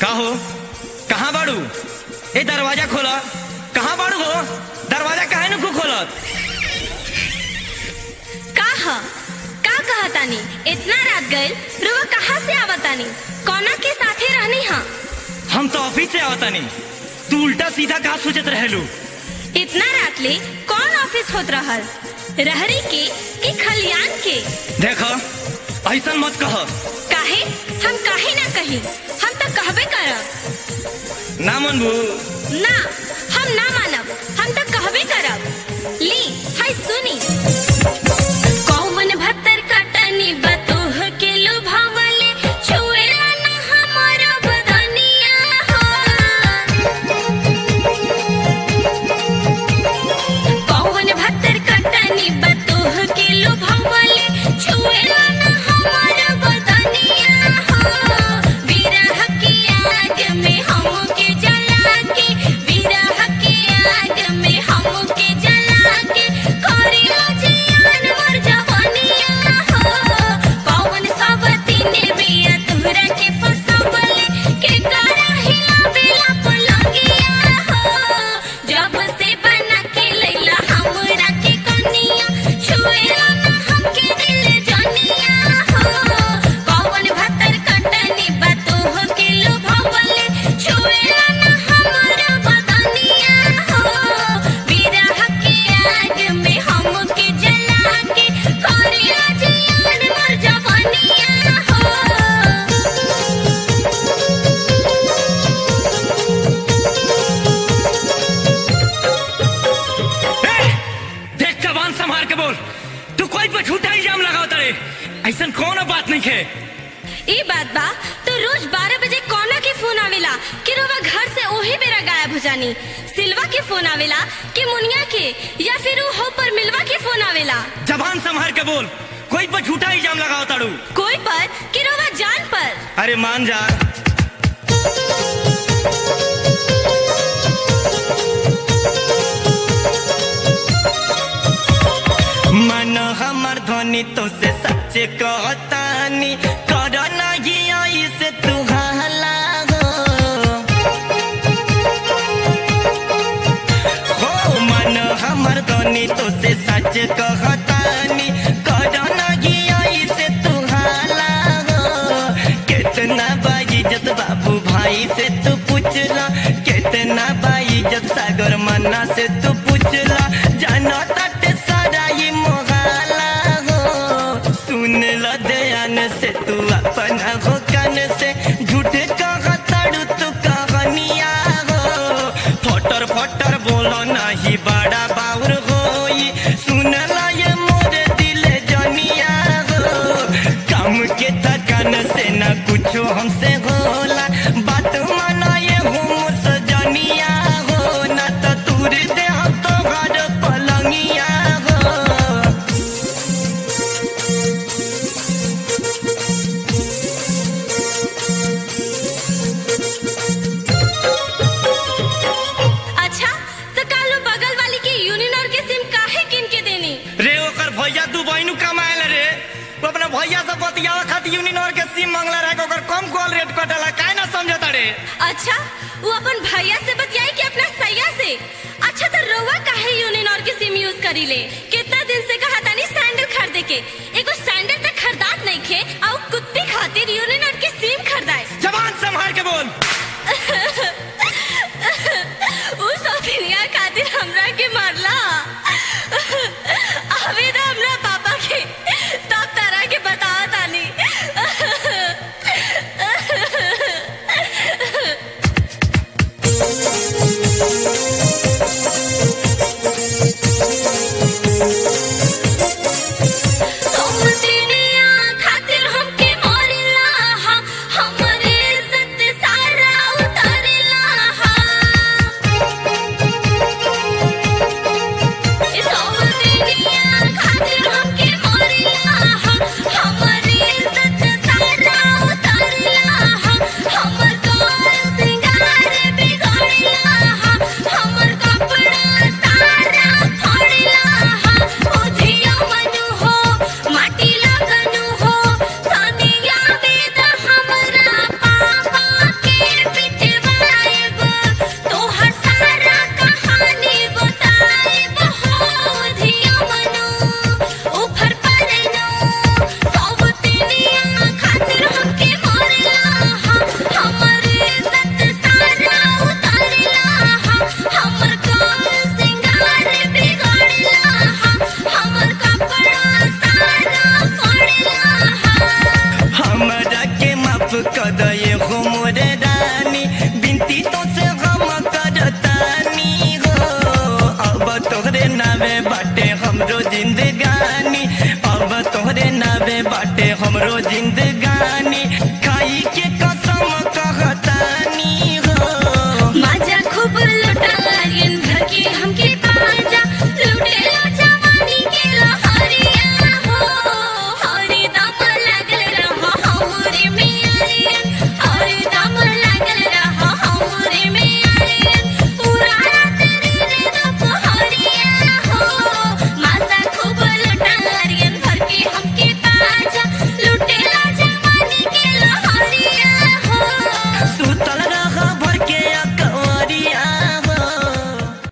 का हो कहाँ बाड़ू ए दरवाजा खोला कहाँ बाड़ू हो दरवाजा काहे नु खोलत का ह का कहतानी इतना रात गइल रुआ कहाँ से आवतानी कौना के साथे रहनी हा हम तो ऑफिस से आवतानी तू उल्टा सीधा का सोचत रहेलू इतना रात ले कौन ऑफिस होत रहल रहरी के कि खलियान के देखो ऐसा मत कह काहे हम काहे ना कही हम तो कहबे करब ना मनबू ना हम ना मानब हम तो कहबे करब ली हाय सुनी कौवन भत्तर कटनी बतोह के लुभावले छुएला ना हमारा बदनिया कौवन भत्तर कटनी बतोह के लुभावले छुएला ना हमारा बदनिया विरह की आग में हमके जला के विरह की आग में हमके जला के करियो जियान मर जवानिया कौन सावती ने बिया तुहरा के फसवले के करा हिला बेला पलंगिया जब से बना के लैला हमरा के कनिया छुएला ना हमके दिल जनिया कौन भत्तर कटनी बतोह के लुभावले छुएला ना हमारा बदनिया विरह के आग में हमके जला के करिया जियान मर जवानिया ए, देख जबान संभाल के बोल तू कोई पे झूठा इल्जाम लगाओ तड़े ऐसा कौन बात नहीं खे ई बात बा तो रोज 12 बजे कौना के फोन आवेला कि रोवा घर से ओही बेरा गायब हो जानी सिल्वा के फोन आवेला कि मुनिया के या फिर ऊ हो पर मिलवा के फोन आवेला जबान संभाल के बोल कोई पे झूठा इल्जाम लगाओ तड़ू कोई पर कि रोवा जान पर अरे मान जा मन हमर ध्वनि तो से सच कहतानी कर नहीं ऐसे तू हला हो हो मन हमर ध्वनि तो से सच कहतानी कर नहीं ऐसे तू हला हो कितना बाइज्जत बाबू भाई से तू पूछला कितना बाइज्जत सागर मन्ना से तू पूछला जाना तट सारा ये मोहला हो सुन ल दयान से तू अपना हो कान से झूठे कहा तड़ू तू कहानिया हो फटर फटर बोलो नहीं बड़ा बाउर होई सुन ला ये मोरे दिल जनिया हो काम के थकान से न कुछो हमसे होला बात माना ये हो सजनिया हो न तो तूर दे हम तो घर पलंगिया हो अच्छा तो कालो बगल वाली के यूनिनर के सिम काहे किन के देनी रे ओकर भैया दू बहिनू कमाएल रे वो अपना भैया से बतियावा खातिर यूनिनर के सिम मांगला रहे ओकर कम कॉल रेट कटला काहे ना समझता रे अच्छा वो अपन भैया से बतियाई कि अपना सैया से अच्छा तो रोवा काहे यूनिनर के सिम यूज करी ले कितना दिन से कहा तानी सैंडल खरीदे के एगो सैंडल तक खरीदात नहीं खे और कुत्ते खातिर यूनिनर के सिम खरीदाए जवान संभाल के बोल उ सौतनिया खातिर हमरा के मारला अबे तो हमरा पापा के तब तारा के बतावा तानी सौतनिया खातिर हमके मारला हमरो जिंदगी